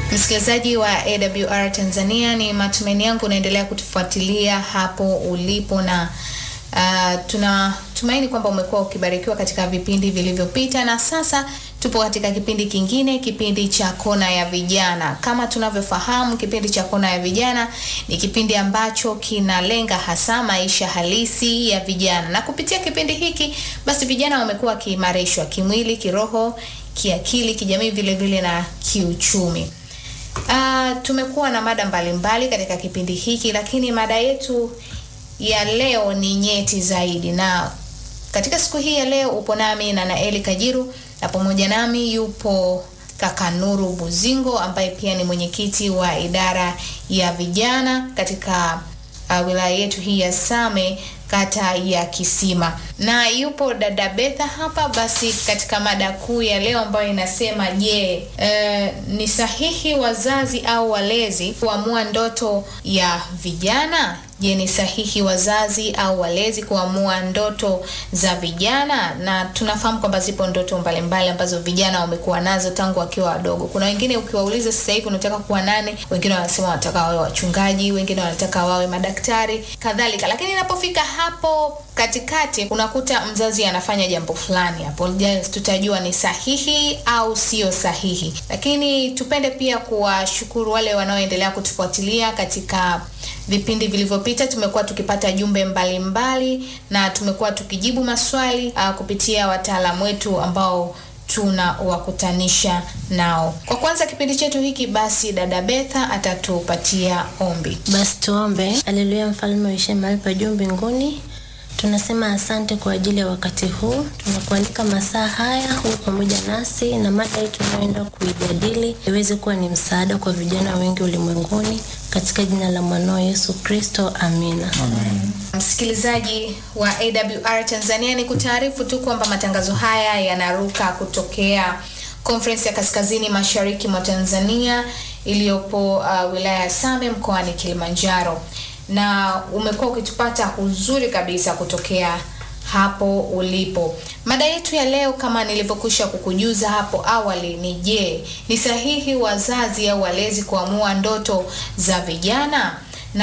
Msikilizaji wa AWR Tanzania, ni matumaini yangu unaendelea kutufuatilia hapo ulipo na uh, tunatumaini kwamba umekuwa ukibarikiwa katika vipindi vilivyopita, na sasa tupo katika kipindi kingine, kipindi cha Kona ya Vijana. Kama tunavyofahamu, kipindi cha Kona ya Vijana ni kipindi ambacho kinalenga hasa maisha halisi ya vijana, na kupitia kipindi hiki basi vijana wamekuwa wakiimarishwa kimwili, kiroho, kiakili, kijamii, vile vile na kiuchumi. Uh, tumekuwa na mada mbalimbali mbali katika kipindi hiki, lakini mada yetu ya leo ni nyeti zaidi, na katika siku hii ya leo upo nami na Naeli Kajiru na pamoja nami yupo kaka Nuru Buzingo ambaye pia ni mwenyekiti wa idara ya vijana katika uh, wilaya yetu hii ya Same kata ya Kisima, na yupo dada Betha hapa. Basi katika mada kuu ya leo ambayo inasema je, e, ni sahihi wazazi au walezi kuamua ndoto ya vijana? Je, ni sahihi wazazi au walezi kuamua ndoto za vijana? Na tunafahamu kwamba zipo ndoto mbalimbali ambazo vijana wamekuwa nazo tangu wakiwa wadogo. Kuna wengine ukiwauliza sasa hivi unataka kuwa nane, wengine wanasema wanataka wawe wachungaji, wengine wanataka wawe madaktari kadhalika, lakini inapofika hapo katikati unakuta mzazi anafanya jambo fulani hapo, tutajua ni sahihi au sio sahihi. Lakini tupende pia kuwashukuru wale wanaoendelea kutufuatilia katika vipindi vilivyopita. Tumekuwa tukipata jumbe mbalimbali mbali, na tumekuwa tukijibu maswali uh, kupitia wataalamu wetu ambao tunawakutanisha nao. Kwa kwanza kipindi chetu hiki, basi dada Betha atatupatia ombi. Basi tuombe. Haleluya, mfalme uishe mahali pa juu mbinguni tunasema asante kwa ajili ya wakati huu, tunakualika masaa haya huwe pamoja nasi na mada hii tunayoenda kuijadili iweze kuwa ni msaada kwa vijana wengi ulimwenguni, katika jina la mwanao Yesu Kristo, amina. Amen. Msikilizaji wa AWR Tanzania, ni kutaarifu tu kwamba matangazo haya yanaruka kutokea Conference ya Kaskazini Mashariki mwa Tanzania iliyopo uh, wilaya ya Same mkoani Kilimanjaro na umekuwa ukitupata uzuri kabisa kutokea hapo ulipo. Mada yetu ya leo kama nilivyokwisha kukujuza hapo awali ni je, ni sahihi wazazi au walezi kuamua ndoto za vijana?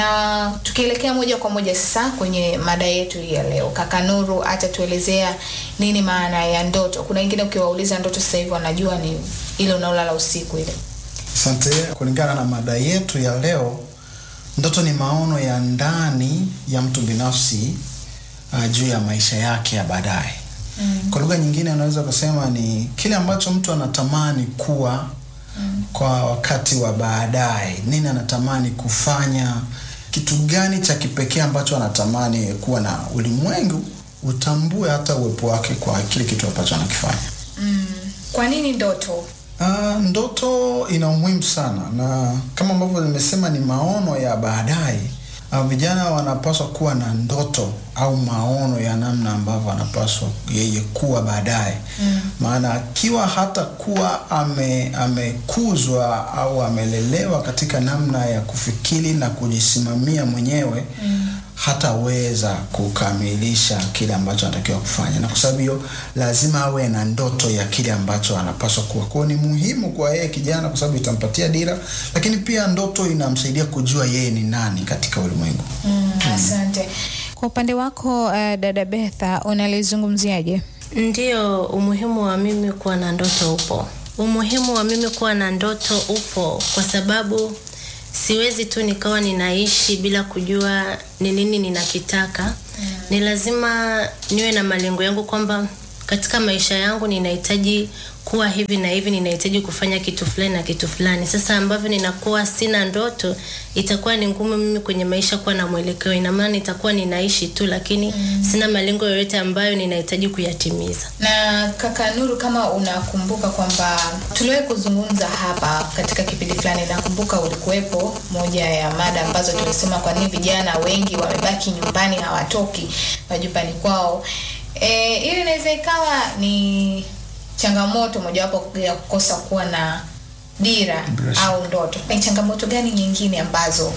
Na tukielekea moja kwa moja sasa kwenye mada yetu ya leo, kaka Nuru atatuelezea nini maana ya ndoto. Kuna wengine ukiwauliza ndoto sasa hivi wanajua ni ile unaolala usiku ile. Asante. Kulingana na mada yetu ya leo Ndoto ni maono ya ndani ya mtu binafsi uh, juu ya maisha yake ya baadaye. Mm. Kwa lugha nyingine unaweza kusema ni kile ambacho mtu anatamani kuwa mm. kwa wakati wa baadaye. Nini anatamani kufanya? Kitu gani cha kipekee ambacho anatamani kuwa na ulimwengu utambue hata uwepo wake kwa kile kitu ambacho anakifanya. Mm. Kwa nini ndoto? Uh, ndoto ina umuhimu sana na kama ambavyo nimesema ni maono ya baadaye. Uh, vijana wanapaswa kuwa na ndoto au maono ya namna ambavyo anapaswa yeye kuwa baadaye mm. Maana akiwa hata kuwa ame, amekuzwa au amelelewa katika namna ya kufikiri na kujisimamia mwenyewe mm hataweza kukamilisha kile ambacho anatakiwa kufanya, na kwa sababu hiyo lazima awe na ndoto ya kile ambacho anapaswa kuwa. Kwa ni muhimu kwa yeye kijana, kwa sababu itampatia dira, lakini pia ndoto inamsaidia kujua yeye ni nani katika ulimwengu. Mm, asante. Kwa upande wako uh, dada Betha unalizungumziaje? Ndiyo, umuhimu wa mimi kuwa na ndoto upo. Umuhimu wa mimi kuwa na ndoto upo kwa sababu siwezi tu nikawa ninaishi bila kujua ni nini ninakitaka. Mm. Ni lazima niwe na malengo yangu kwamba katika maisha yangu ninahitaji kuwa hivi na hivi, ninahitaji kufanya kitu fulani na kitu fulani. Sasa ambavyo ninakuwa sina ndoto, itakuwa ni ngumu mimi kwenye maisha kuwa na mwelekeo. Ina maana nitakuwa ninaishi tu, lakini mm. sina malengo yoyote ambayo ninahitaji kuyatimiza. Na kaka Nuru, kama unakumbuka kwamba tuliwahi kuzungumza hapa katika kipindi fulani, nakumbuka ulikuwepo, moja ya mada ambazo tulisema kwa nini vijana wengi wamebaki nyumbani, hawatoki majumbani kwao. E, ili inaweza ikawa ni changamoto mojawapo ya kukosa kuwa na dira Bila au ndoto. Ni changamoto gani nyingine ambazo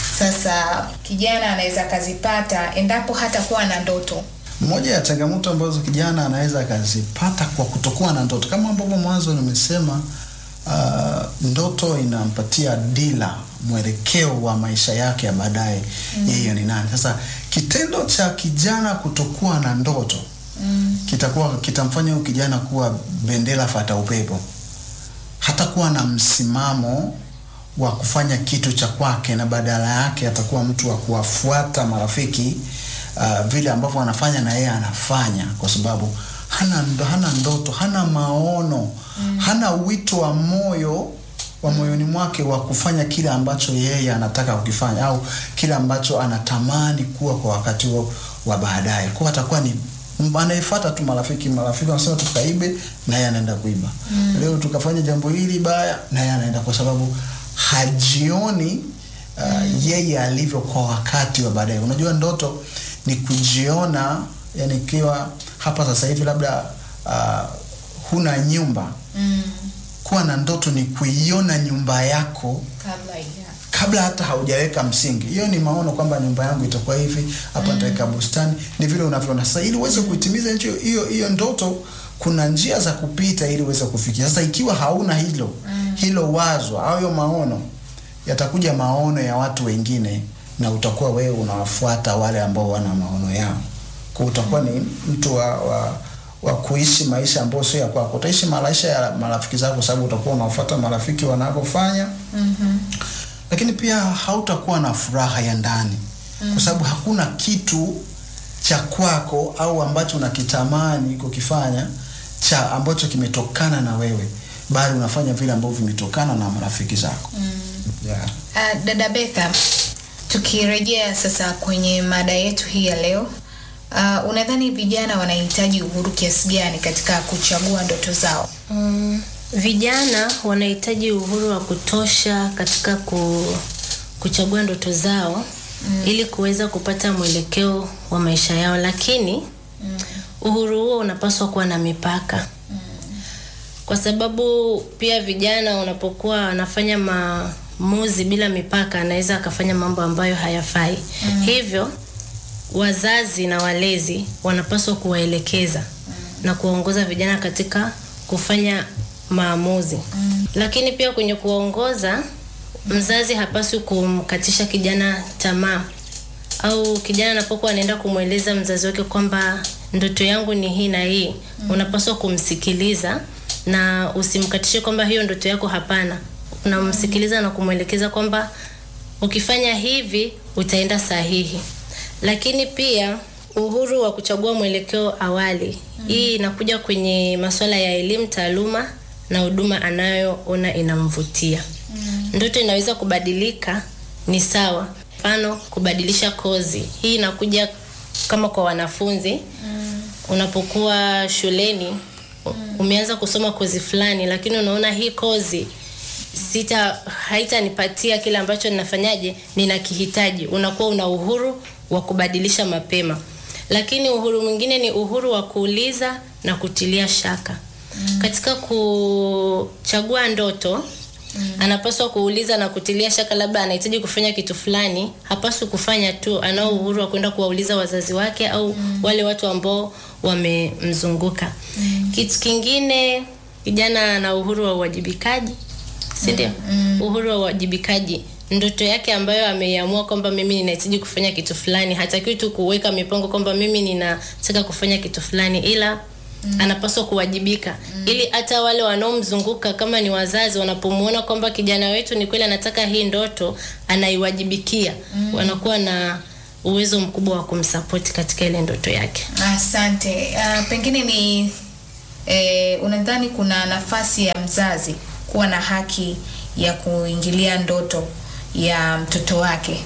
sasa kijana anaweza akazipata endapo hata kuwa na ndoto? Moja ya changamoto ambazo kijana anaweza akazipata kwa kutokuwa na ndoto, kama ambavyo mwanzo nimesema, uh, ndoto inampatia dila mwelekeo wa maisha yake ya baadaye yeye ni nani sasa kitendo cha kijana kutokuwa na ndoto Mm. kitakuwa kitamfanya huyu kijana kuwa bendera fata upepo hata kuwa na msimamo wa kufanya kitu cha kwake na badala yake atakuwa mtu wa kuwafuata marafiki uh, vile ambavyo anafanya na yeye anafanya kwa sababu hana, ndo- hana ndoto hana maono mm. hana wito wa moyo wa moyoni mwake wa kufanya kile ambacho yeye anataka kukifanya au kile ambacho anatamani kuwa kwa wakati huo wa baadaye kwa atakuwa ni m- anayefuata tu marafiki marafiki wanasema tukaibe na yeye anaenda kuiba mm. leo tukafanya jambo hili baya na yeye anaenda kwa sababu hajioni uh, mm. yeye alivyo kwa wakati wa baadaye unajua ndoto ni kujiona yani ikiwa hapa sasa hivi labda uh, huna nyumba Mm. kuwa na ndoto ni kuiona nyumba yako Kabla ya kabla hata haujaweka msingi. Hiyo ni maono kwamba nyumba yangu itakuwa hivi, hapa nitaweka bustani, ni vile unavyoona. Sasa ili uweze kuitimiza hiyo hiyo hiyo ndoto, kuna njia za kupita ili uweze kufikia. Sasa ikiwa hauna hilo hilo wazo au hiyo maono, yatakuja maono ya watu wengine na utakuwa wewe unawafuata wale ambao wana maono yao. Kwa utakuwa ni mtu wa, wa wa kuishi maisha ambayo sio ya kwako. Utaishi maisha ya marafiki zako, sababu utakuwa unawafuata marafiki wanavyofanya Mhm. lakini pia hautakuwa na furaha ya ndani kwa sababu hakuna kitu cha kwako au ambacho unakitamani kukifanya cha ambacho kimetokana na wewe bali unafanya vile ambavyo vimetokana na marafiki zako yeah. Uh, dada Betha, tukirejea sasa kwenye mada yetu hii ya leo, uh, unadhani vijana wanahitaji uhuru kiasi gani katika kuchagua ndoto zao? Mm, vijana wanahitaji uhuru wa kutosha katika ku, kuchagua ndoto zao mm. ili kuweza kupata mwelekeo wa maisha yao, lakini mm. uhuru huo unapaswa kuwa na mipaka mm. kwa sababu pia vijana wanapokuwa wanafanya maamuzi bila mipaka, anaweza akafanya mambo ambayo hayafai mm. hivyo wazazi na walezi wanapaswa kuwaelekeza mm. na kuwaongoza vijana katika kufanya maamuzi mm. lakini pia kwenye kuwaongoza mzazi hapaswi kumkatisha kijana tamaa au kijana anapokuwa anaenda kumweleza mzazi wake kwamba ndoto yangu ni hii na hii mm. unapaswa kumsikiliza na usimkatishe kwamba hiyo ndoto yako hapana unamsikiliza na kumwelekeza kwamba ukifanya hivi utaenda sahihi lakini pia uhuru wa kuchagua mwelekeo awali mm. hii inakuja kwenye masuala ya elimu taaluma na huduma anayoona inamvutia mm. ndoto inaweza kubadilika ni sawa mfano kubadilisha kozi hii inakuja kama kwa wanafunzi mm. unapokuwa shuleni mm. umeanza kusoma kozi fulani lakini unaona hii kozi sita haitanipatia kile ambacho ninafanyaje ninakihitaji unakuwa una uhuru wa kubadilisha mapema lakini uhuru mwingine ni uhuru wa kuuliza na kutilia shaka mm. katika kuchagua ndoto Mm. anapaswa kuuliza na kutilia shaka labda anahitaji kufanya kitu fulani hapaswi kufanya tu anao uhuru wa kwenda kuwauliza wazazi wake au mm. wale watu ambao wamemzunguka mm. kitu kingine kijana ana uhuru wa uwajibikaji si ndio mm. uhuru wa uwajibikaji ndoto yake ambayo ameiamua kwamba mimi ninahitaji kufanya kitu fulani hatakiwi tu kuweka mipango kwamba mimi ninataka kufanya kitu fulani ila mm. anapaswa kuwajibika mm. ili hata wale wanaomzunguka kama ni wazazi wanapomwona kwamba kijana wetu ni kweli anataka hii ndoto anaiwajibikia mm. wanakuwa na uwezo mkubwa wa kumsapoti katika ile ndoto yake Asante. Uh, pengine ni eh, unadhani kuna nafasi ya mzazi kuwa na haki ya kuingilia ndoto ya mtoto wake?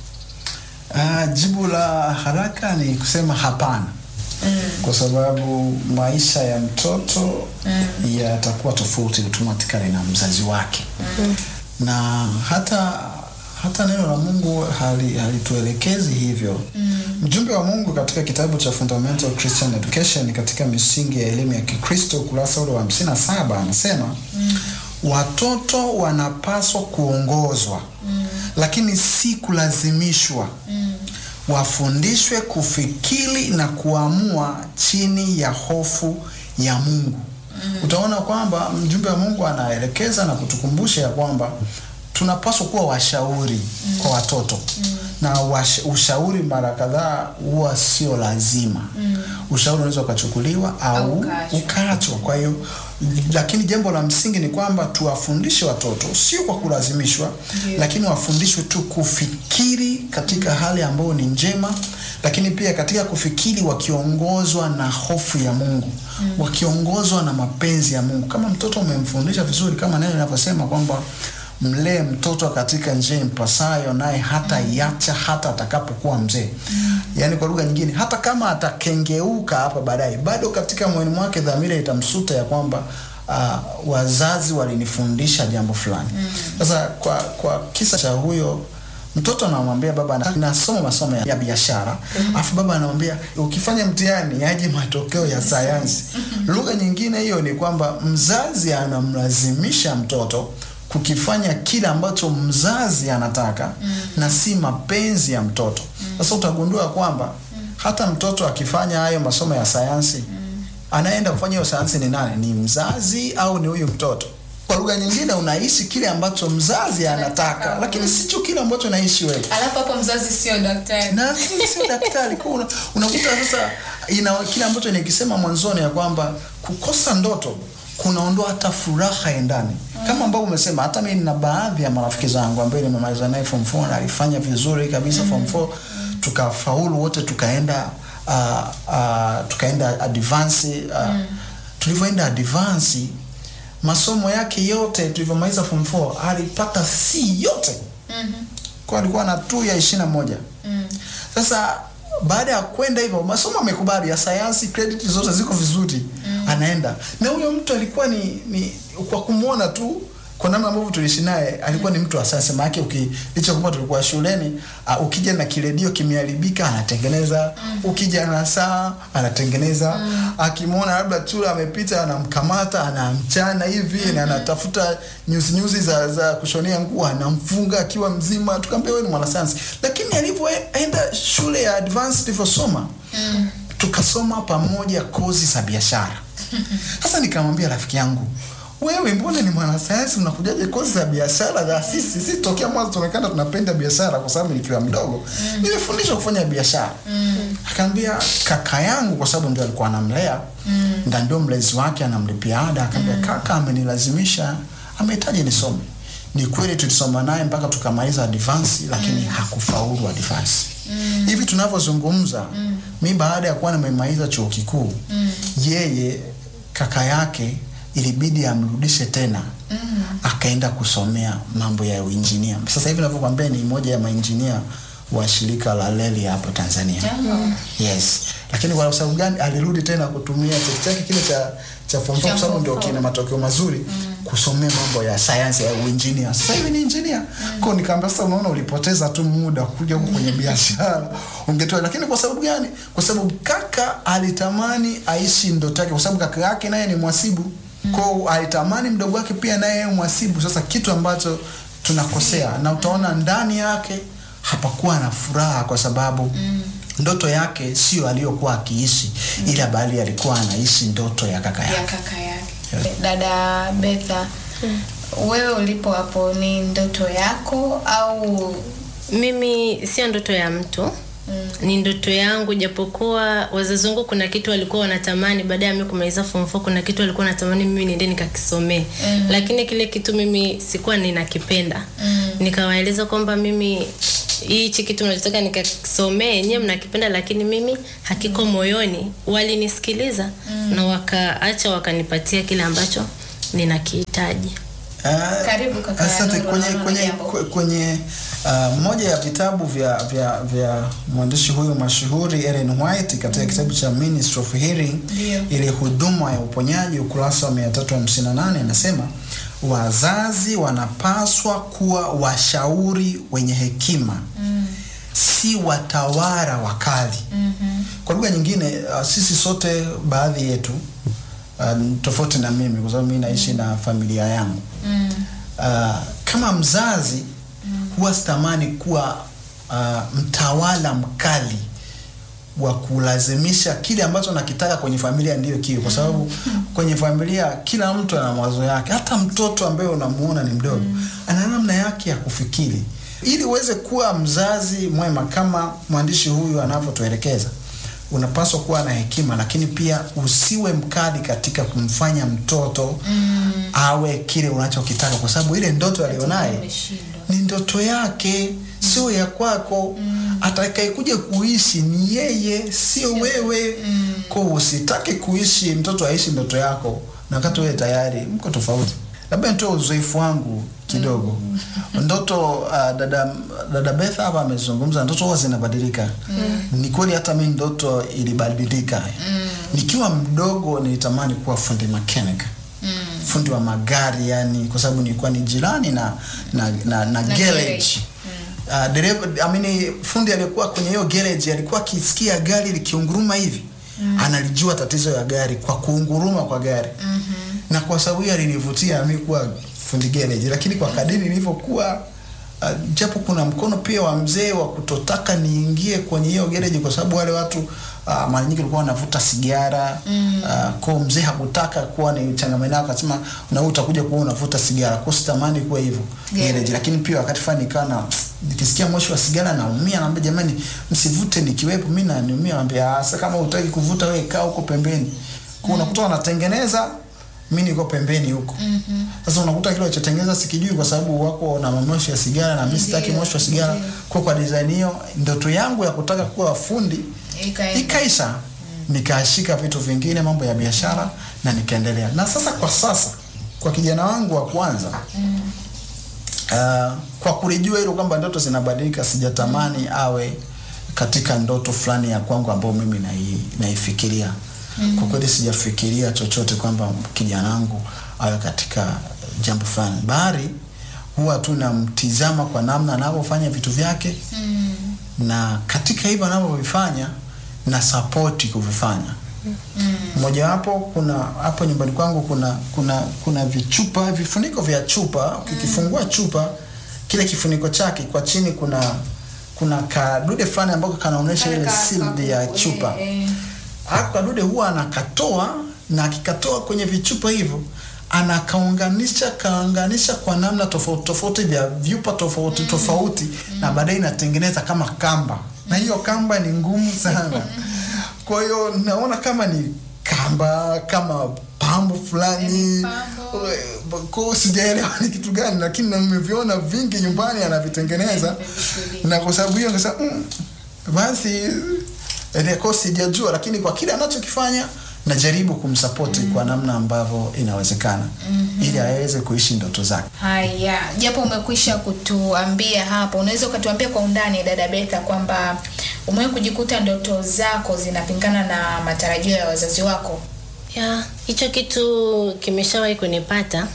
Uh, jibu la haraka ni kusema hapana mm. kwa sababu maisha ya mtoto mm. yatakuwa tofauti automatically na mzazi wake mm. na hata hata neno la Mungu hali- halituelekezi hivyo mm. mjumbe wa Mungu katika kitabu cha Fundamental Christian Education katika misingi ya elimu ya Kikristo ukurasa ule wa 57 anasema mm. watoto wanapaswa kuongozwa mm. lakini si kulazimishwa mm. wafundishwe kufikiri na kuamua chini ya hofu ya Mungu utaona kwamba mjumbe wa Mungu anaelekeza na kutukumbusha ya kwamba tunapaswa kuwa washauri kwa watoto na wash, ushauri mara kadhaa huwa sio lazima ushauri unaweza ukachukuliwa au, Au ukaachwa. ukaachwa kwa hiyo lakini jambo la msingi ni kwamba tuwafundishe watoto sio kwa kulazimishwa Ndio. lakini wafundishwe tu kufikiri katika hali ambayo ni njema lakini pia katika kufikiri wakiongozwa na hofu ya mungu wakiongozwa na mapenzi ya mungu kama mtoto umemfundisha vizuri kama neno linavyosema kwamba mlee mtoto katika njia impasayo naye hata iacha hata atakapokuwa mzee yaani kwa lugha nyingine hata kama atakengeuka hapa baadaye bado katika moyoni mwake dhamira itamsuta ya kwamba uh, wazazi walinifundisha jambo fulani sasa kwa kwa kisa cha huyo mtoto anamwambia baba na- nasoma masomo ya, ya biashara alafu baba anamwambia ukifanya mtihani yaje matokeo ya sayansi lugha nyingine hiyo ni kwamba mzazi anamlazimisha mtoto kukifanya kile ambacho mzazi anataka na si mapenzi ya mtoto sasa utagundua kwamba hata mtoto akifanya hayo masomo ya sayansi anaenda kufanya hiyo sayansi ni nani ni mzazi au ni huyu mtoto kwa lugha nyingine unaishi kile ambacho mzazi anataka lakini sicho kile ambacho unaishi wewe alafu hapo mzazi sio daktari na mimi sio daktari kwa una, unakuta sasa ina kile ambacho nikisema mwanzoni ya kwamba kukosa ndoto kunaondoa hata furaha ya ndani kama ambavyo umesema hata mimi nina baadhi ya marafiki zangu ambaye nimemaliza naye form 4 na alifanya vizuri kabisa form 4 tukafaulu wote tukaenda uh, uh, tukaenda advance uh, tulivyoenda advance masomo yake yote tulivyomaliza form 4 alipata C yote kwa alikuwa na tu ya ishirini na moja sasa baada ya kwenda hivyo masomo amekubali ya sayansi credit zote ziko vizuri anaenda na huyo mtu alikuwa ni, ni kwa kumwona tu kwa namna ambavyo tuliishi naye alikuwa ni mtu wa sayansi maake uki licha kwamba tulikuwa shuleni uh, ukija na kiredio kimeharibika anatengeneza ukija na saa anatengeneza akimwona labda chura amepita anamkamata anamchana hivi na anatafuta nyuzi nyuzi za, za kushonea nguo anamfunga akiwa mzima tukaambia wewe ni mwanasayansi lakini alivyoenda shule ya advanced tulivyosoma tukasoma pamoja kozi za biashara sasa nikamwambia rafiki yangu wewe mbona ni mwanasayansi unakujaje kozi za biashara za sisi sisi tokea mwanzo tunaonekana tunapenda biashara kwa sababu nikiwa mdogo nimefundishwa kufanya biashara akaambia kaka yangu kwa sababu ndio alikuwa anamlea na ndio mlezi wake anamlipia ada akaambia kaka amenilazimisha amehitaji nisome ni kweli tulisoma naye mpaka tukamaliza advance lakini hakufaulu advance hivi tunavyozungumza mi baada ya kuwa nimemaliza chuo kikuu yeye kaka yake ilibidi amrudishe tena akaenda kusomea mambo ya uinjinia sasa hivi navyokwambia ni moja ya mainjinia wa shirika la leli hapo tanzania yes lakini kwa sababu gani alirudi tena kutumia cheti chake kile cha cha form four Cha kwa sababu form ndio four. kina matokeo mazuri kusomea mambo ya sayansi ya uinjinia sasa hivi ni injinia kwao nikaambia sasa unaona ulipoteza tu muda kuja huku kwenye biashara ungetoa lakini kwa sababu gani kwa sababu kaka alitamani aishi ndoto yake kwa sababu kaka yake naye ni mwasibu kwao alitamani mdogo wake pia naye awe mwasibu sasa kitu ambacho tunakosea na utaona ndani yake hapakuwa na furaha kwa sababu ndoto yake sio aliyokuwa akiishi ila bali alikuwa anaishi ndoto ya kaka ya yake kaka yake dada betha wewe ulipo hapo ni ndoto yako au mimi sio ndoto ya mtu Mm. ni ndoto yangu japokuwa wazazi wangu kuna kitu walikuwa wanatamani baada ya mimi kumaliza form 4 kuna kitu walikuwa wanatamani mimi niende nikakisomee Mm. lakini kile kitu mimi sikuwa ninakipenda Mm. nikawaeleza kwamba mimi hichi kitu nachotaka nikasomee nyewe mnakipenda lakini mimi hakiko moyoni walinisikiliza na wakaacha wakanipatia kile ambacho ninakihitaji Ah, Karibu kaka Asante. Nuru, Kwenye naona kwenye jambo. kwe- kwenye uh, moja ya vitabu vya vya vya mwandishi huyu mashuhuri Ellen White katika kitabu cha Ministry of Healing Ndio. ile huduma ya uponyaji ukurasa wa 358 inasema wazazi wanapaswa kuwa washauri wenye hekima mm. si watawala wakali mm kwa lugha nyingine uh, sisi sote baadhi yetu uh, tofauti na mimi kwa sababu mimi naishi na familia yangu mm. uh, kama mzazi huwa sitamani kuwa uh, mtawala mkali wa kulazimisha kile ambacho nakitaka kwenye familia ndiyo kiwe, kwa sababu kwenye familia kila mtu ana mawazo yake. Hata mtoto ambaye unamuona ni mdogo ana namna yake ya kufikiri. Ili uweze kuwa mzazi mwema kama mwandishi huyu anavyotuelekeza, unapaswa kuwa na hekima, lakini pia usiwe mkali katika kumfanya mtoto awe kile unachokitaka, kwa sababu ile ndoto alionaye Umeshindwa. ni ndoto yake, sio ya kwako. Atakayekuja kuishi ni yeye, sio wewe. Kwa hiyo usitake kuishi mtoto aishi ndoto yako, na wakati wewe tayari mko tofauti. Labda nitoe uzoefu wangu kidogo. Ndoto uh, dada dada Beth hapa amezungumza, ndoto huwa zinabadilika. Ni kweli, hata mimi ndoto ilibadilika. Nikiwa mdogo nilitamani kuwa fundi mechanic fundi wa magari yani, kwa sababu nilikuwa ni jirani na na, na, na, garage. garage. Uh, dereva I mean, fundi aliyekuwa kwenye hiyo garage alikuwa akisikia gari likiunguruma hivi analijua tatizo ya gari kwa kuunguruma kwa gari na kwa sababu hiyo alinivutia mimi kuwa fundi garage, lakini kwa kadiri nilivyokuwa uh, japo kuna mkono pia wa mzee wa kutotaka niingie kwenye hiyo garage kwa sababu wale watu uh, mara nyingi walikuwa wanavuta sigara mm. uh, kwa mzee hakutaka kuwa ni changamano nao, akasema na wewe utakuja kuwa unavuta sigara, kwa sitamani kuwa hivyo Yeah. garage. Lakini pia wakati fulani nikawa na nikisikia moshi wa sigara naumia, naambia jamani, msivute nikiwepo, mimi naniumia. Naambia "Ah, sasa kama hutaki kuvuta wewe kaa huko pembeni. Kwa unakuta wanatengeneza mimi niko pembeni huko. Sasa unakuta kile walichotengeneza sikijui kwa sababu wako na moshi ya sigara na mimi sitaki Ndio, moshi wa sigara. ndio. Kwa kwa design hiyo ndoto yangu ya kutaka kuwa fundi Ikaenda. ikaisha. Nikashika vitu vingine, mambo ya biashara na nikaendelea. Na sasa kwa sasa kwa kijana wangu wa kwanza uh, kwa kulijua hilo kwamba ndoto zinabadilika, sijatamani awe katika ndoto fulani ya kwangu ambayo mimi nai, naifikiria. Kwa kweli sijafikiria chochote kwamba kijana wangu awe katika jambo fulani, bali huwa tu namtizama kwa namna anavyofanya vitu vyake na katika hivyo anavyovifanya na sapoti kuvifanya mojawapo kuna hapo nyumbani kwangu kuna kuna kuna vichupa vifuniko vya chupa ukikifungua chupa kile kifuniko chake kwa chini kuna kuna kadude fulani ambako kanaonyesha ile Ka- sealed ya ka- chupa eh, eh. Hako kadude huwa anakatoa na akikatoa kwenye vichupa hivyo anakaunganisha kaunganisha kwa namna tofauti tofauti vya vyupa tofauti tofauti na baadaye inatengeneza kama kamba, na hiyo kamba ni ngumu sana. Kwa hiyo naona kama ni kamba kama pambo fulani, Ni pambo. kwa hiyo sijaelewa ni kitu gani, lakini na nimeviona vingi nyumbani anavitengeneza, Nimevishuhudia. na kwa sababu hiyo nikasema mm, basi eh, kwa sijajua, lakini kwa kile anachokifanya najaribu kumsapoti kwa namna ambavyo inawezekana ili aweze kuishi ndoto zake. Haya, japo umekwisha kutuambia hapo, unaweza ukatuambia kwa undani dada Betha kwamba umewahi kujikuta ndoto zako zinapingana na matarajio ya wazazi wako? ya hicho kitu kimeshawahi kunipata.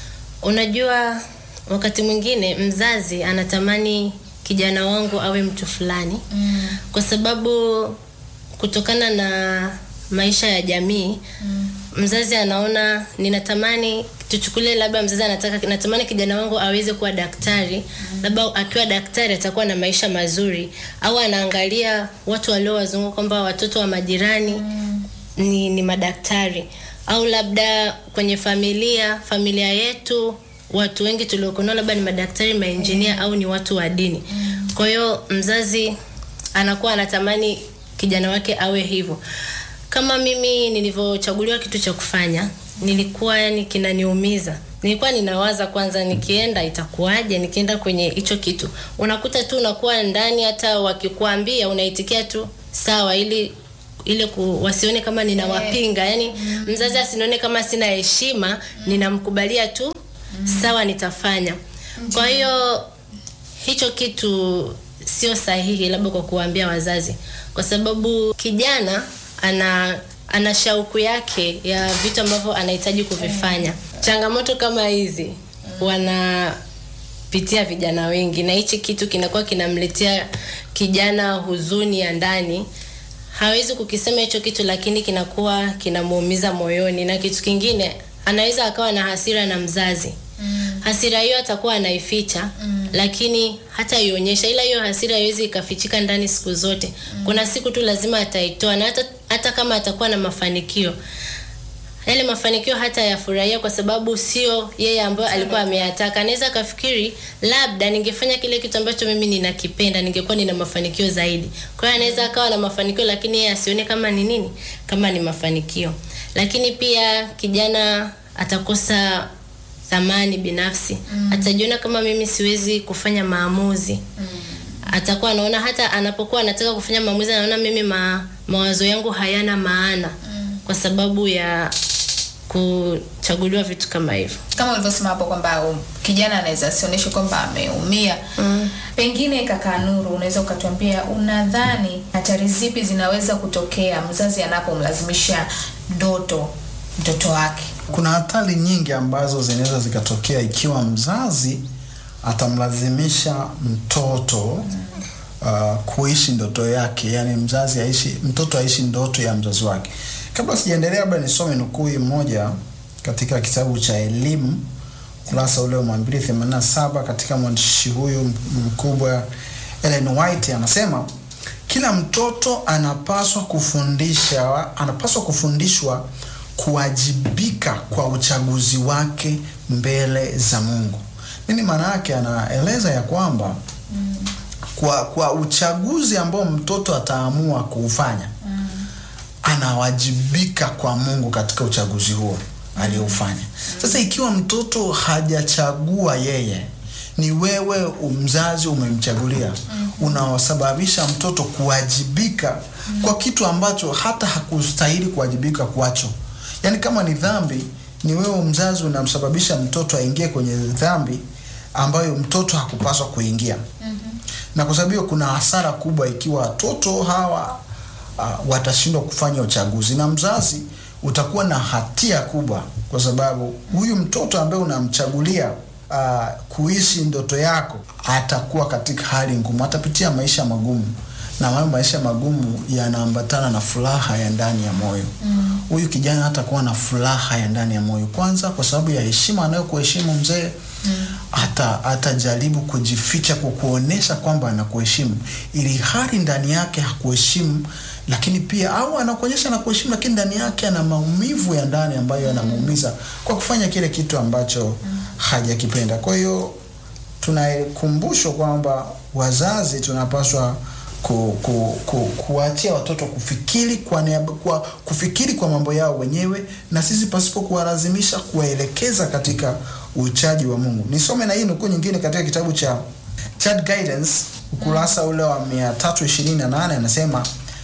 Unajua, wakati mwingine mzazi anatamani kijana wangu awe mtu fulani Mm. kwa sababu kutokana na maisha ya jamii mzazi anaona ninatamani tuchukulie labda mzazi anataka natamani kijana wangu aweze kuwa daktari labda akiwa daktari atakuwa na maisha mazuri au anaangalia watu waliowazunguka kwamba watoto wa majirani ni, ni madaktari au labda kwenye familia familia yetu watu wengi tuliokunao labda ni madaktari mainjinia au ni watu wa dini kwa hiyo mzazi anakuwa anatamani kijana wake awe hivyo kama mimi nilivyochaguliwa kitu cha kufanya nilikuwa yani kinaniumiza nilikuwa ninawaza kwanza nikienda itakuwaje nikienda kwenye hicho kitu unakuta tu unakuwa ndani hata wakikuambia unaitikia tu sawa ili ile ku, wasione kama ninawapinga yani mzazi asinione kama sina heshima ninamkubalia tu sawa nitafanya kwa hiyo hicho kitu sio sahihi labda kwa kuwaambia wazazi kwa sababu kijana ana ana shauku yake ya vitu ambavyo anahitaji kuvifanya changamoto kama hizi wanapitia vijana wengi na hichi kitu kinakuwa kinamletea kijana huzuni ya ndani hawezi kukisema hicho kitu lakini kinakuwa kinamuumiza moyoni na kitu kingine anaweza akawa na hasira na mzazi hasira hiyo atakuwa anaificha mm. lakini hata ionyesha, ila hiyo hasira haiwezi ikafichika ndani siku zote mm. kuna siku tu lazima ataitoa, na hata, hata kama atakuwa na mafanikio yale mafanikio hata yafurahia kwa sababu sio yeye ambayo alikuwa ameyataka. Anaweza akafikiri labda ningefanya kile kitu ambacho mimi ninakipenda ningekuwa nina mafanikio zaidi. Kwa hiyo anaweza akawa na mafanikio lakini yeye asione kama ni nini, kama ni mafanikio. Lakini pia kijana atakosa thamani binafsi mm. atajiona kama mimi siwezi kufanya maamuzi mm. atakuwa anaona hata anapokuwa anataka kufanya maamuzi anaona mimi ma, mawazo yangu hayana maana mm. kwa sababu ya kuchaguliwa vitu kama hivyo kama ulivyosema hapo kwamba um, kijana anaweza asionyeshe kwamba ameumia mm. pengine kaka Nuru unaweza ukatuambia unadhani hatari zipi zinaweza kutokea mzazi anapomlazimisha ndoto mtoto wake Kuna hatari nyingi ambazo zinaweza zikatokea ikiwa mzazi atamlazimisha mtoto uh, kuishi ndoto yake, yani mzazi aishi, mtoto aishi ndoto ya mzazi wake. Kabla sijaendelea, labda nisome nukuu hii moja katika kitabu cha elimu ukurasa ule wa 287 katika mwandishi huyu mkubwa Ellen White anasema kila mtoto anapaswa kufundisha anapaswa kufundishwa kuwajibika kwa uchaguzi wake mbele za Mungu. Nini maana yake? Anaeleza ya kwamba mm. kwa kwa uchaguzi ambao mtoto ataamua kuufanya mm. anawajibika kwa Mungu katika uchaguzi huo aliofanya. Sasa ikiwa mtoto hajachagua yeye, ni wewe mzazi umemchagulia, unaosababisha mtoto kuwajibika kwa kitu ambacho hata hakustahili kuwajibika kwacho. Yaani kama ni dhambi, ni wewe mzazi unamsababisha mtoto aingie kwenye dhambi ambayo mtoto hakupaswa kuingia. Na kwa sababu hiyo kuna hasara kubwa ikiwa watoto hawa uh, watashindwa kufanya uchaguzi na mzazi utakuwa na hatia kubwa, kwa sababu huyu mtoto ambaye unamchagulia uh, kuishi ndoto yako atakuwa katika hali ngumu, atapitia maisha magumu, na hayo maisha magumu yanaambatana na furaha ya ndani ya moyo. Huyu mm. kijana hatakuwa na furaha ya ndani ya moyo, kwanza kwa sababu ya heshima anayokuheshimu mzee mm. hata atajaribu kujificha kwa kuonesha kwamba anakuheshimu, ili hali ndani yake hakuheshimu lakini pia au anakuonyesha na kuheshimu, lakini ndani yake ana maumivu ya ndani ambayo yanamuumiza kwa kufanya kile kitu ambacho mm. hajakipenda. Kwa hiyo tunakumbushwa kwamba wazazi tunapaswa ku, ku, ku, kuachia watoto kufikiri kwa, niaba, kwa kufikiri kwa mambo yao wenyewe na sisi pasipo kuwalazimisha kuwaelekeza katika uchaji wa Mungu. Nisome na hii nukuu nyingine katika kitabu cha Child Guidance ukurasa ule wa 328 anasema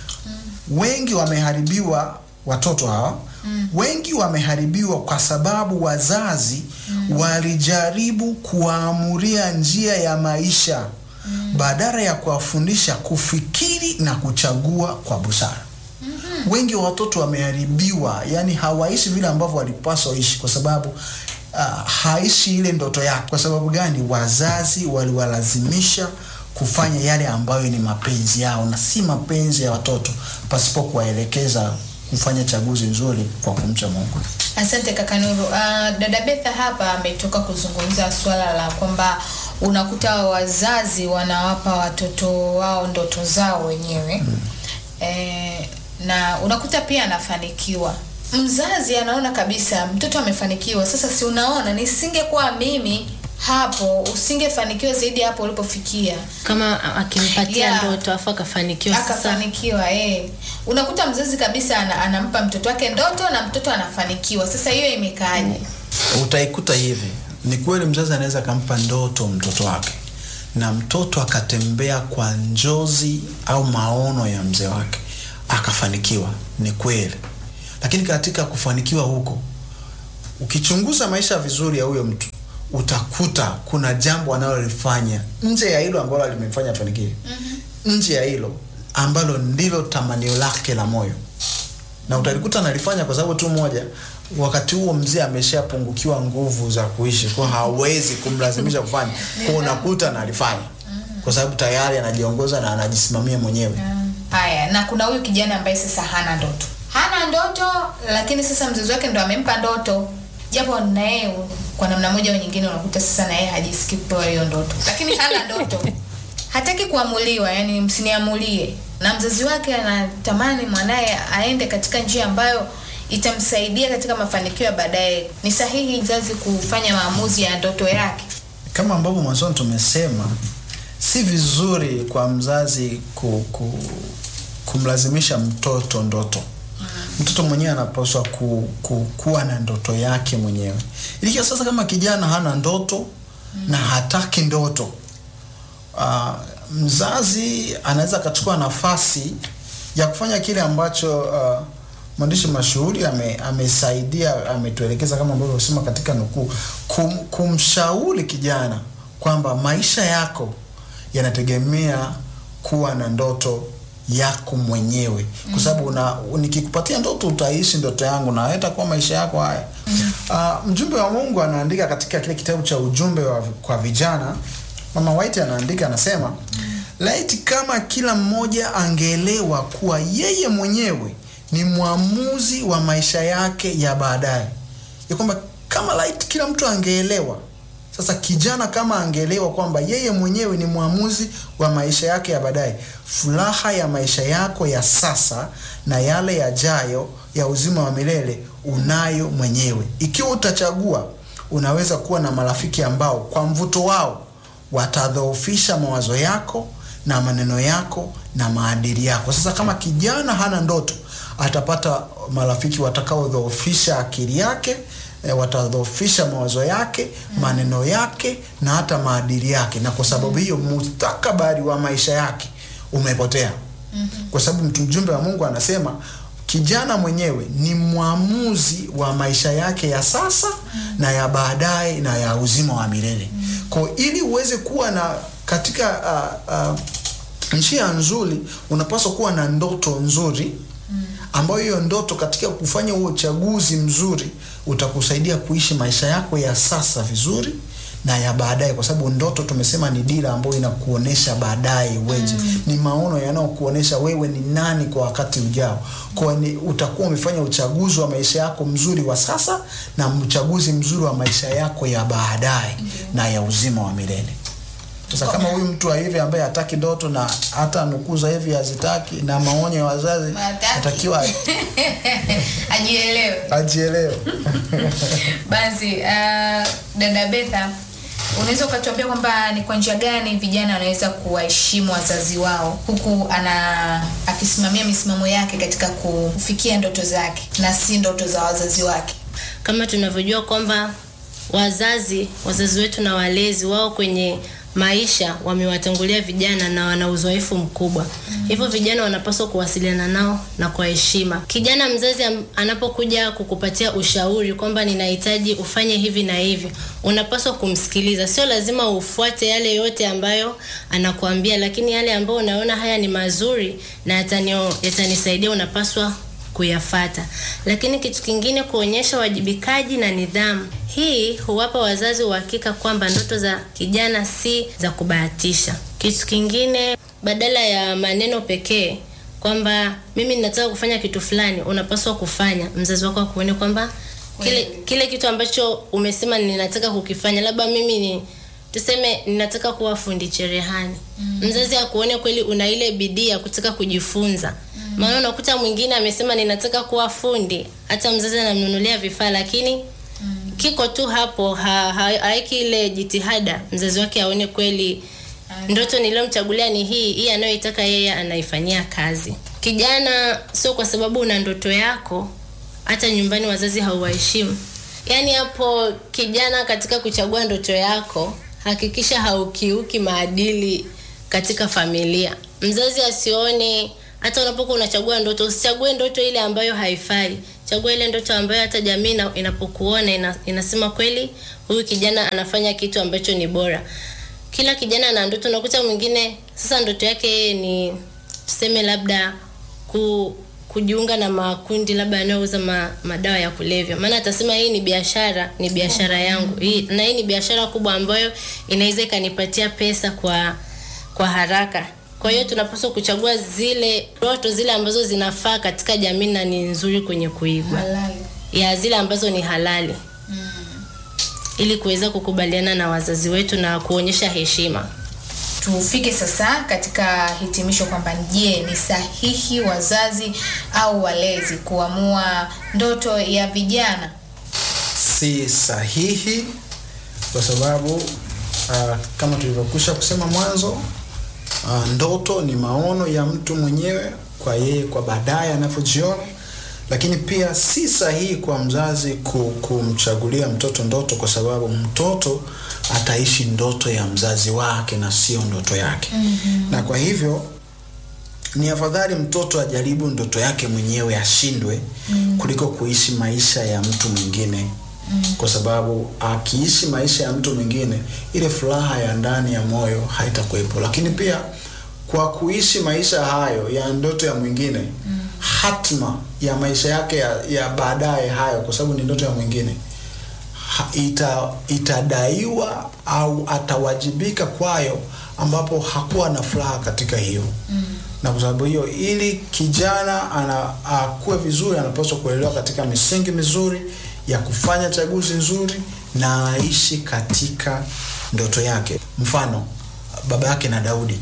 wengi wameharibiwa watoto hawa mm. wengi wameharibiwa kwa sababu wazazi mm. walijaribu kuwaamuria njia ya maisha mm. badala ya kuwafundisha kufikiri na kuchagua kwa busara mm-hmm. wengi wa watoto wameharibiwa yani hawaishi vile ambavyo walipaswa waishi kwa sababu uh, haishi ile ndoto yake kwa sababu gani wazazi waliwalazimisha kufanya yale ambayo ni mapenzi yao na si mapenzi ya watoto pasipo kuwaelekeza kufanya chaguzi nzuri kwa kumcha Mungu. Asante kaka Nuru. Uh, dada Betha hapa ametoka kuzungumza swala la kwamba unakuta wazazi wanawapa watoto wao ndoto zao wenyewe hmm. E, na unakuta pia anafanikiwa mzazi anaona kabisa mtoto amefanikiwa. Sasa si unaona, nisingekuwa mimi hapo usingefanikiwa zaidi hapo ulipofikia. kama akimpatia Yeah. ndoto afu akafanikiwa sasa Akafanikiwa eh. Unakuta mzazi kabisa ana, anampa mtoto wake ndoto na mtoto anafanikiwa. Sasa hiyo imekaaje? Utaikuta hivi, ni kweli mzazi anaweza akampa ndoto mtoto wake na mtoto akatembea kwa njozi au maono ya mzee wake akafanikiwa, ni kweli. Lakini katika kufanikiwa huko, ukichunguza maisha vizuri ya huyo mtu utakuta kuna jambo analolifanya nje ya hilo ambalo limemfanya afanikiwe, mm-hmm. nje ya hilo ambalo ndilo tamanio lake la moyo na utalikuta analifanya kwa sababu tu moja, wakati huo mzee ameshapungukiwa nguvu za kuishi, kwa hawezi kumlazimisha kufanya, kwa unakuta analifanya kwa sababu tayari anajiongoza na anajisimamia mwenyewe. Haya, na kuna huyu kijana ambaye sasa hana ndoto, hana ndoto, lakini sasa mzazi wake ndo amempa ndoto, japo na yeye kwa namna moja au nyingine unakuta sasa na yeye hajisikii kupewa hiyo ndoto, lakini hana ndoto, hataki kuamuliwa, yani msiniamulie, na mzazi wake anatamani mwanaye aende katika njia ambayo itamsaidia katika mafanikio ya baadaye. Ni sahihi mzazi kufanya maamuzi ya ndoto yake? Kama ambavyo mwanzoni tumesema, si vizuri kwa mzazi ku, ku, kumlazimisha mtoto ndoto. Mtoto mwenyewe anapaswa ku, ku, kuwa na ndoto yake mwenyewe. Ilikia sasa, kama kijana hana ndoto na hataki ndoto, uh, mzazi anaweza akachukua nafasi ya kufanya kile ambacho uh, mwandishi mashuhuri ame, amesaidia ametuelekeza kama ambavyo sema katika nukuu, kum, kumshauri kijana kwamba maisha yako yanategemea kuwa na ndoto yako mwenyewe kwa sababu una nikikupatia ndoto utaishi ndoto yangu na haitakuwa maisha yako haya. Uh, mjumbe wa Mungu anaandika katika kile kitabu cha ujumbe wa, kwa vijana, Mama White anaandika anasema, laiti kama kila mmoja angeelewa kuwa yeye mwenyewe ni mwamuzi wa maisha yake ya baadaye, ya kwamba kama laiti kila mtu angeelewa sasa kijana kama angeelewa kwamba yeye mwenyewe ni mwamuzi wa maisha yake ya baadaye, furaha ya maisha yako ya sasa na yale yajayo ya uzima wa milele unayo mwenyewe. Ikiwa utachagua, unaweza kuwa na marafiki ambao kwa mvuto wao watadhoofisha mawazo yako na maneno yako na maadili yako. Sasa kama kijana hana ndoto, atapata marafiki watakaodhoofisha akili yake E, watadhoofisha mawazo yake mm. maneno yake na hata maadili yake, na kwa sababu hiyo mustakabali wa maisha yake umepotea. mm -hmm. Kwa sababu mjumbe wa Mungu anasema kijana mwenyewe ni mwamuzi wa maisha yake ya sasa mm. na ya baadaye na ya uzima wa milele mm. Kwa ili uweze kuwa na katika uh, uh, njia nzuri, unapaswa kuwa na ndoto nzuri ambayo hiyo ndoto katika kufanya huo uchaguzi mzuri utakusaidia kuishi maisha yako ya sasa vizuri na ya baadaye, kwa sababu ndoto tumesema ni dira ambayo inakuonesha baadaye weje. Mm. Ni maono yanayokuonesha wewe ni nani kwa wakati ujao. Kwa ni utakuwa umefanya uchaguzi wa maisha yako mzuri wa sasa na uchaguzi mzuri wa maisha yako ya baadaye mm. na ya uzima wa milele. Sasa kama huyu mtu wa hivi ambaye hataki ndoto na hata nukuu za hivi hazitaki na maonyo ya wazazi, atakiwa ajielewe, ajielewe. Basi uh, dada Betha, unaweza ukatuambia kwamba ni kwa njia gani vijana wanaweza kuwaheshimu wazazi wao huku ana akisimamia misimamo yake katika kufikia ndoto zake na si ndoto za wazazi wake? Kama tunavyojua kwamba wazazi wazazi wetu na walezi wao kwenye maisha wamewatangulia vijana na wana uzoefu mkubwa. Mm. Hivyo vijana wanapaswa kuwasiliana nao na kwa heshima. Kijana mzazi anapokuja kukupatia ushauri kwamba ninahitaji ufanye hivi na hivi, unapaswa kumsikiliza. Sio lazima ufuate yale yote ambayo anakuambia, lakini yale ambayo unaona haya ni mazuri na yatanio, yatanisaidia unapaswa kuyafata. Lakini kitu kingine, kuonyesha wajibikaji na nidhamu. Hii huwapa wazazi uhakika kwamba ndoto za kijana si za kubahatisha. Kitu kingine, badala ya maneno pekee kwamba mimi ninataka kufanya kitu fulani, unapaswa kufanya. Mzazi wako akuone kwamba kile, kile kitu ambacho umesema ninataka kukifanya, labda mimi ni tuseme ninataka kuwa fundi cherehani. Mm. Mzazi akuone kweli una ile bidii ya kutaka kujifunza. Mm. Maana unakuta mwingine amesema ninataka kuwa fundi, hata mzazi anamnunulia vifaa lakini mm. kiko tu hapo ha, ha, haiki ile jitihada mzazi wake aone kweli ndoto niliyomchagulia ni hii hii anayoitaka yeye anaifanyia kazi. Kijana, sio kwa sababu una ndoto yako hata nyumbani wazazi hauwaheshimu. Yaani hapo kijana, katika kuchagua ndoto yako hakikisha haukiuki maadili katika familia. Mzazi asione hata unapokuwa unachagua ndoto, usichague ndoto ile ambayo haifai. Chagua ile ndoto ambayo hata jamii inapokuona ina, inasema kweli huyu kijana anafanya kitu ambacho ni bora. Kila kijana ana ndoto. Unakuta mwingine sasa ndoto yake ni tuseme labda ku kujiunga na makundi labda yanayouza ma, madawa ya kulevya, maana atasema hii ni biashara, ni biashara yangu hii, na hii ni biashara kubwa ambayo inaweza ikanipatia pesa kwa kwa haraka. Kwa hiyo tunapaswa kuchagua zile ndoto zile ambazo zinafaa katika jamii na ni nzuri kwenye kuigwa, Halali. ya zile ambazo ni halali Mm. ili kuweza kukubaliana na wazazi wetu na kuonyesha heshima. Tufike sasa katika hitimisho kwamba je, ni sahihi wazazi au walezi kuamua ndoto ya vijana? si sahihi kwa sababu uh, kama tulivyokwisha kusema mwanzo uh, ndoto ni maono ya mtu mwenyewe kwa yeye kwa baadaye anavyojiona lakini pia si sahihi kwa mzazi ku- kumchagulia mtoto ndoto kwa sababu mtoto ataishi ndoto ya mzazi wake na sio ndoto yake mm-hmm. na kwa hivyo ni afadhali mtoto ajaribu ndoto yake mwenyewe ashindwe mm. kuliko kuishi maisha ya mtu mwingine mm. kwa sababu akiishi maisha ya mtu mwingine ile furaha ya ndani ya moyo haitakuwepo lakini pia kwa kuishi maisha hayo ya ndoto ya mwingine mm. hatma ya maisha yake ya, ya baadaye hayo kwa sababu ni ndoto ya mwingine ha- ita, itadaiwa au atawajibika kwayo ambapo hakuwa na furaha katika hiyo mm. na kwa sababu hiyo ili kijana ana akuwe vizuri anapaswa kuelewa katika misingi mizuri ya kufanya chaguzi nzuri na aishi katika ndoto yake mfano baba yake na daudi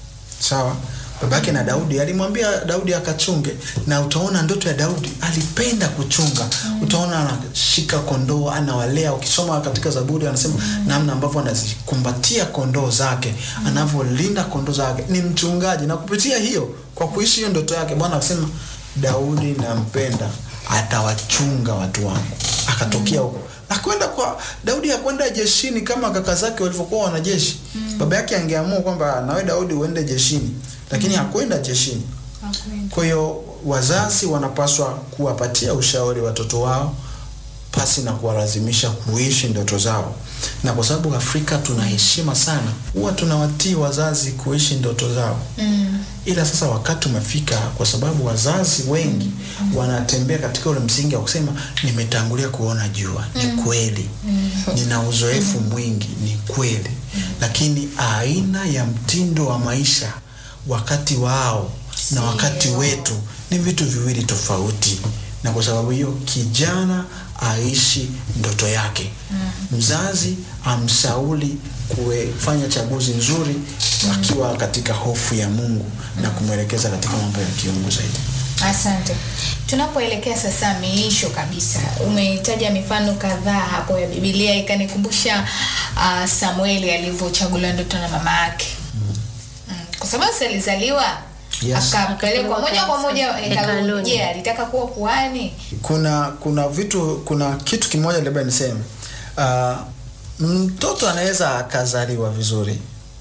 sawa baba yake na daudi alimwambia daudi akachunge na utaona ndoto ya daudi alipenda kuchunga mm. utaona anashika kondoo anawalea ukisoma katika zaburi anasema mm. namna ambavyo anazikumbatia kondoo zake mm. anavyolinda kondoo zake ni mchungaji na kupitia hiyo kwa kuishi hiyo ndoto yake bwana akasema daudi nampenda atawachunga watu wangu akatokea huko akwenda kwa daudi akwenda jeshini kama kaka zake walivyokuwa wanajeshi mm. baba yake angeamua kwamba nawe daudi uende jeshini lakini hakwenda jeshini kwa hiyo wazazi wanapaswa kuwapatia ushauri watoto wao pasi na kuwalazimisha kuishi ndoto zao na kwa sababu afrika tuna heshima sana huwa tunawatii wazazi kuishi ndoto zao Mm. ila sasa wakati umefika kwa sababu wazazi wengi mm. wanatembea katika ule msingi wa kusema nimetangulia kuona jua mm. ni kweli mm. nina uzoefu mm. mwingi ni kweli mm. lakini aina ya mtindo wa maisha wakati wao na wakati Sio. wetu ni vitu viwili tofauti na kwa sababu hiyo kijana aishi ndoto yake mm. mzazi amshauri kufanya chaguzi nzuri akiwa katika hofu ya mungu na kumwelekeza katika mambo ya kiungu zaidi Asante. Tunapoelekea sasa miisho kabisa, umetaja mifano kadhaa hapo ya Biblia ikanikumbusha uh, Samueli alivyochaguliwa ndoto na mama yake mm. kwa sababu si alizaliwa Yes. akapelekwa moja kwa moja hekaluni. Hekaluni. Je, alitaka kuwa kuhani? kuna kuna vitu kuna kitu kimoja labda niseme uh, mtoto anaweza akazaliwa vizuri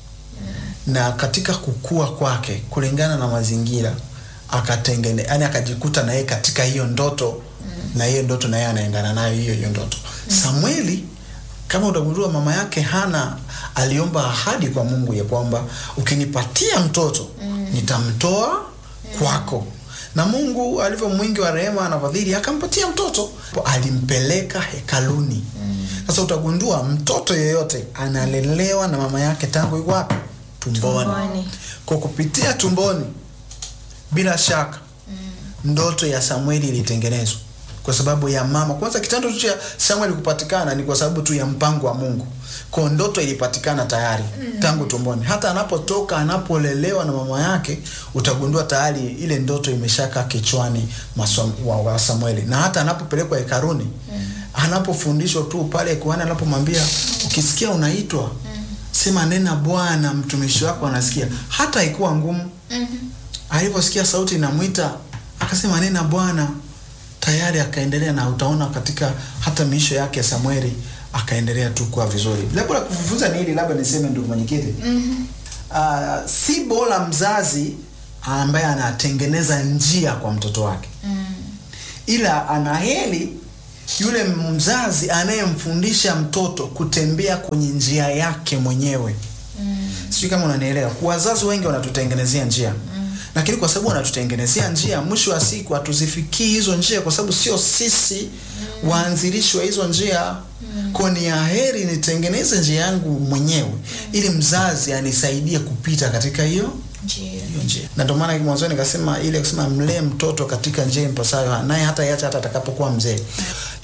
na katika kukua kwake kulingana na mazingira akatengene yani akajikuta na yeye katika hiyo ndoto na hiyo ndoto na yeye anaendana nayo hiyo hiyo ndoto samueli kama utagundua mama yake hana aliomba ahadi kwa mungu ya kwamba ukinipatia mtoto nitamtoa kwako na mungu alivyo mwingi wa rehema na fadhili akampatia mtoto alimpeleka hekaluni sasa utagundua mtoto yeyote analelewa na mama yake tangu yuko wapi tumboni Tumboni. kwa kupitia tumboni bila shaka ndoto ya samueli ilitengenezwa kwa sababu ya mama kwanza kitendo tu cha samueli kupatikana ni kwa sababu tu ya mpango wa mungu kwa ndoto ilipatikana tayari tangu tumboni hata anapotoka anapolelewa na mama yake utagundua tayari ile ndoto imeshaka kichwani mwa Sam- wa, wa samueli na hata anapopelekwa hekaruni anapofundishwa tu pale kuhani anapomwambia ukisikia unaitwa sema nena bwana mtumishi wako anasikia hata haikuwa ngumu aliposikia sauti inamwita akasema nena bwana tayari akaendelea na utaona katika hata miisho yake ya samueli akaendelea tu kuwa vizuri labda la kufunza ni hili labda niseme ndugu mwenyekiti mm-hmm. uh, si bora mzazi ambaye anatengeneza njia kwa mtoto wake Mm. ila anaheri yule mzazi anayemfundisha mtoto kutembea kwenye njia yake mwenyewe mm. sijui kama unanielewa wazazi wengi wanatutengenezea njia mm. lakini kwa sababu wanatutengenezea njia mwisho wa siku hatuzifikii hizo njia kwa sababu sio sisi mm. waanzilishi wa hizo njia mm. kwa ni aheri nitengeneze njia yangu mwenyewe mm. ili mzazi anisaidie kupita katika hiyo Njia. hiyo njia na ndio maana mwanzoni nikasema ile kusema mlee mtoto katika njia impasayo naye hata iacha hata atakapokuwa mzee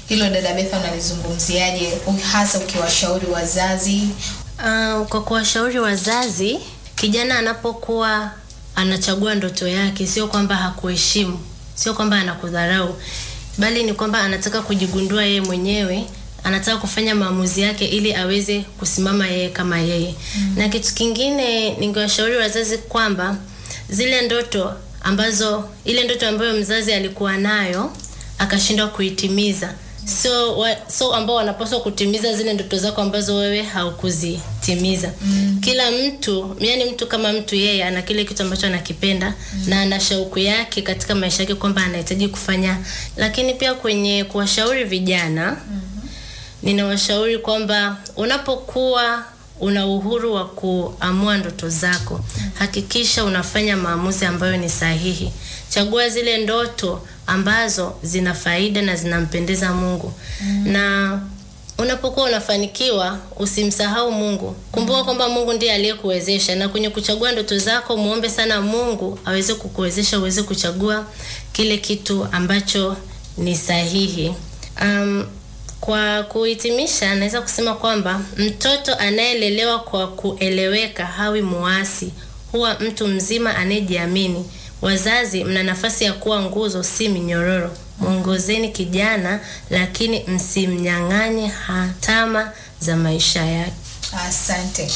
Hilo dada Betha unalizungumziaje, hasa ukiwashauri wazazi? Uh, kwa kuwashauri wazazi, kijana anapokuwa anachagua ndoto yake, sio kwamba hakuheshimu, sio kwamba anakudharau, bali ni kwamba anataka kujigundua yeye mwenyewe, anataka kufanya maamuzi yake ili aweze kusimama yeye kama yeye. Mm. Na kitu kingine ningewashauri wazazi kwamba zile ndoto ambazo, ile ndoto ambayo mzazi alikuwa nayo akashindwa kuitimiza so, wa, so ambao wanapaswa kutimiza zile ndoto zako ambazo wewe haukuzitimiza. Mm. Kila mtu yani, mtu kama mtu yeye ana kile kitu ambacho anakipenda mm. na ana shauku yake katika maisha yake kwamba anahitaji kufanya, lakini pia kwenye kuwashauri vijana mm -hmm. ninawashauri kwamba unapokuwa una uhuru wa kuamua ndoto zako, hakikisha unafanya maamuzi ambayo ni sahihi. Chagua zile ndoto ambazo zina faida na zinampendeza Mungu. Mm. Na unapokuwa unafanikiwa usimsahau Mungu. Kumbuka kwamba Mungu ndiye aliyekuwezesha, na kwenye kuchagua ndoto zako muombe sana Mungu aweze kukuwezesha uweze kuchagua kile kitu ambacho ni sahihi. Um, kwa kuhitimisha, naweza kusema kwamba mtoto anayelelewa kwa kueleweka hawi muasi, huwa mtu mzima anayejiamini. Wazazi, mna nafasi ya kuwa nguzo, si minyororo. Mwongozeni kijana, lakini msimnyang'anye hatama za maisha yake. Asante.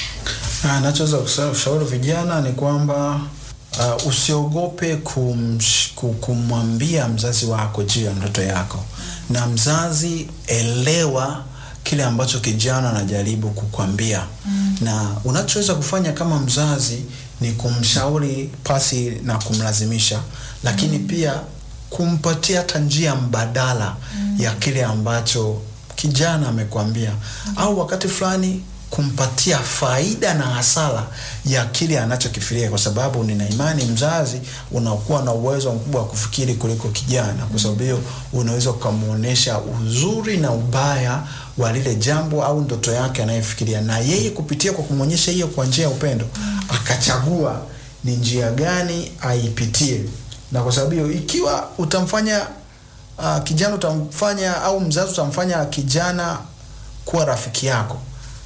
Nachoweza kushauri vijana ni kwamba uh, usiogope kumsh, kumwambia mzazi wako juu ya ndoto yako, na mzazi, elewa kile ambacho kijana anajaribu kukwambia mm. na unachoweza kufanya kama mzazi ni kumshauri pasi na kumlazimisha, lakini mm. pia kumpatia hata njia mbadala mm. ya kile ambacho kijana amekwambia mm. au wakati fulani kumpatia faida na hasara ya kile anachokifikiria, kwa sababu nina imani mzazi unakuwa na uwezo mkubwa wa kufikiri kuliko kijana, kwa sababu hiyo unaweza ukamwonyesha uzuri na ubaya wa lile jambo au ndoto yake anayefikiria, na yeye kupitia kwa kumwonyesha hiyo kwa njia ya upendo akachagua ni njia gani aipitie. Na kwa sababu hiyo, ikiwa utamfanya uh, kijana utamfanya au mzazi utamfanya kijana kuwa rafiki yako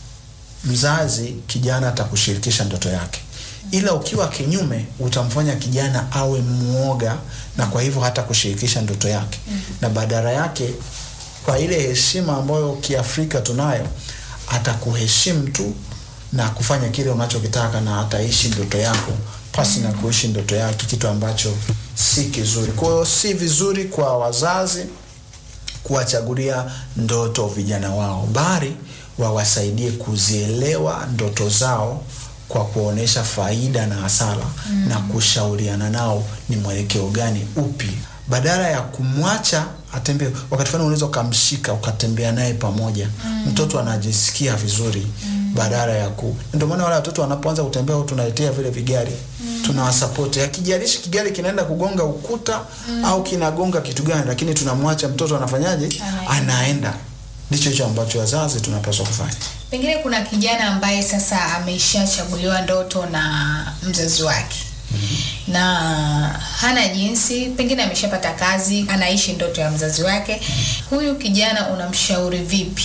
mzazi kijana atakushirikisha ndoto yake, ila ukiwa kinyume utamfanya kijana awe mwoga, na kwa hivyo hata kushirikisha ndoto yake mm -hmm. na badala yake, kwa ile heshima ambayo kiafrika tunayo, atakuheshimu tu na kufanya kile unachokitaka na ataishi ndoto yako pasi na kuishi ndoto yake, kitu ambacho si kizuri. Kwa hiyo si vizuri kwa wazazi kuwachagulia ndoto vijana wao, bali wawasaidie kuzielewa ndoto zao kwa kuonesha faida na hasara mm. na kushauriana nao ni mwelekeo gani upi, badala ya kumwacha atembee. Wakati fulani unaweza ukamshika ukatembea naye pamoja mm. mtoto anajisikia vizuri mm. badala ya ku. Ndio maana wale watoto wanapoanza kutembea, tunaletea vile vigari mm. tunawasapoti, akijalishi kigari kinaenda kugonga ukuta mm. au kinagonga kitu gani, lakini tunamwacha mtoto anafanyaje? Anaenda ndicho hicho ambacho wazazi tunapaswa kufanya. Pengine kuna kijana ambaye sasa ameshachaguliwa ndoto na mzazi wake mm -hmm. na hana jinsi, pengine ameshapata kazi, anaishi ndoto ya mzazi wake mm -hmm. Huyu kijana unamshauri vipi?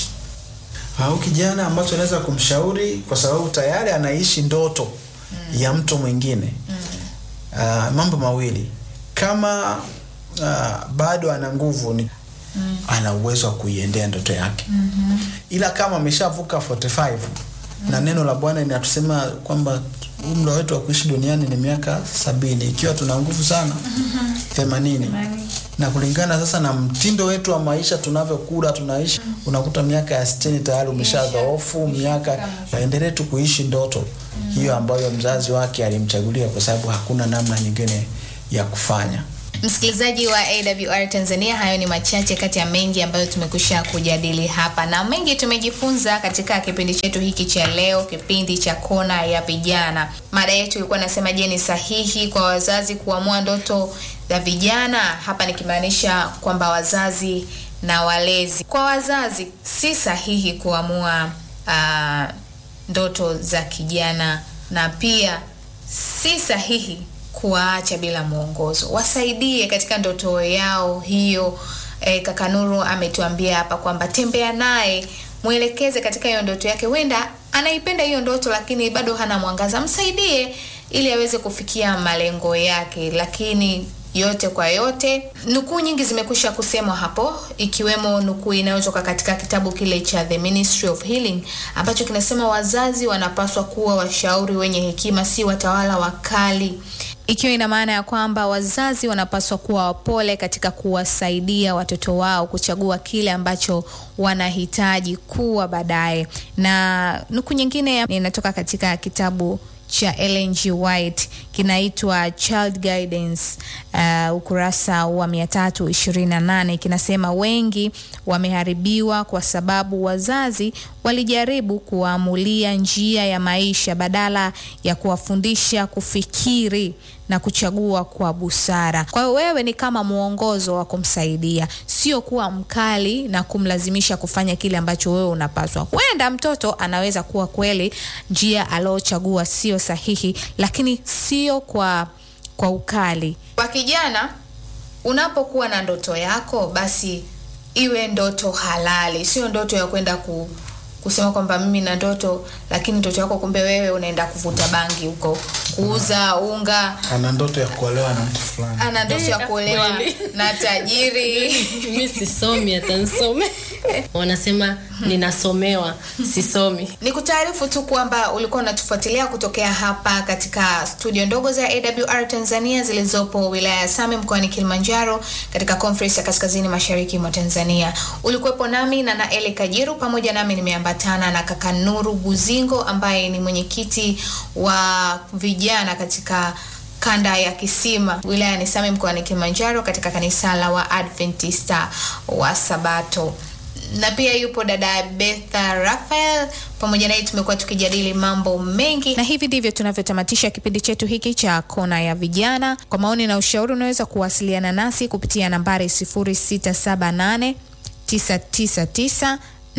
Au kijana ambacho anaweza kumshauri kwa sababu tayari anaishi ndoto mm -hmm. ya mtu mwingine mm -hmm. uh, mambo mawili, kama uh, bado ana nguvu ni Mm. ana uwezo wa kuiendea ndoto yake mm -hmm. Ila kama ameshavuka 45 mm. na neno la Bwana linatusema kwamba umri wetu wa kuishi duniani ni miaka sabini ikiwa tuna nguvu sana themanini mm -hmm. na kulingana sasa na mtindo wetu wa maisha tunavyokula tunaishi mm -hmm. unakuta miaka ya sitini tayari umeshadhoofu miaka aendelee tu kuishi ndoto mm -hmm. hiyo ambayo mzazi wake alimchagulia kwa sababu hakuna namna nyingine ya kufanya. Msikilizaji wa AWR Tanzania, hayo ni machache kati ya mengi ambayo tumekwisha kujadili hapa na mengi tumejifunza katika kipindi chetu hiki cha leo, kipindi cha Kona ya Vijana. Mada yetu ilikuwa nasema, je, ni sahihi kwa wazazi kuamua ndoto za vijana? Hapa nikimaanisha kwamba wazazi na walezi. Kwa wazazi, si sahihi kuamua uh, ndoto za kijana na pia si sahihi kuwaacha bila mwongozo. Wasaidie katika ndoto yao hiyo, e, kaka Nuru ametuambia hapa kwamba tembea naye, mwelekeze katika hiyo ndoto yake. Huenda anaipenda hiyo ndoto, lakini bado hana mwangaza, msaidie ili aweze kufikia malengo yake. Lakini yote kwa yote, nukuu nyingi zimekwisha kusemwa hapo, ikiwemo nukuu inayotoka katika kitabu kile cha The Ministry of Healing ambacho kinasema wazazi wanapaswa kuwa washauri wenye hekima, si watawala wakali ikiwa ina maana ya kwamba wazazi wanapaswa kuwa wapole katika kuwasaidia watoto wao kuchagua kile ambacho wanahitaji kuwa baadaye. Na nukuu nyingine inatoka katika kitabu cha Ellen G. White kinaitwa Child Guidance uh, ukurasa wa 328 kinasema, wengi wameharibiwa kwa sababu wazazi walijaribu kuwaamulia njia ya maisha badala ya kuwafundisha kufikiri na kuchagua kwa busara. Kwa hiyo wewe ni kama mwongozo wa kumsaidia, sio kuwa mkali na kumlazimisha kufanya kile ambacho wewe unapaswa. Huenda mtoto anaweza kuwa kweli njia aliochagua sio sahihi, lakini sio kwa kwa ukali. Kwa kijana, unapokuwa na ndoto yako, basi iwe ndoto halali, sio ndoto ya kwenda ku kusema kwamba mimi na ndoto lakini ndoto yako kumbe wewe unaenda kuvuta bangi huko kuuza unga ana ndoto ya kuolewa na mtu fulani ana ndoto ya kuolewa na tajiri mi sisomi hata nisome wanasema ninasomewa sisomi ni kutaarifu tu kwamba ulikuwa unatufuatilia kutokea hapa katika studio ndogo za awr tanzania zilizopo wilaya ya same mkoani kilimanjaro katika conference ya kaskazini mashariki mwa tanzania ulikuwepo nami na naeli kajiru pamoja nami nimeambatana na kaka nuru buzingo ambaye ni mwenyekiti wa vijana katika kanda ya Kisima wilaya ni Same mkoani Kilimanjaro katika kanisa la Waadventista wa Sabato na pia yupo dada Betha Rafael. Pamoja naye tumekuwa tukijadili mambo mengi, na hivi ndivyo tunavyotamatisha kipindi chetu hiki cha Kona ya Vijana. Kwa maoni na ushauri, unaweza kuwasiliana nasi kupitia nambari 0678 999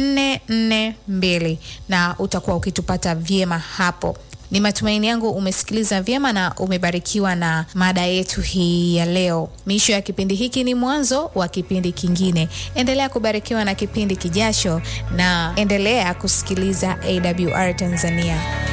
442 na utakuwa ukitupata vyema hapo. Ni matumaini yangu umesikiliza vyema na umebarikiwa na mada yetu hii ya leo. Miisho ya kipindi hiki ni mwanzo wa kipindi kingine. Endelea kubarikiwa na kipindi kijacho na endelea kusikiliza AWR Tanzania.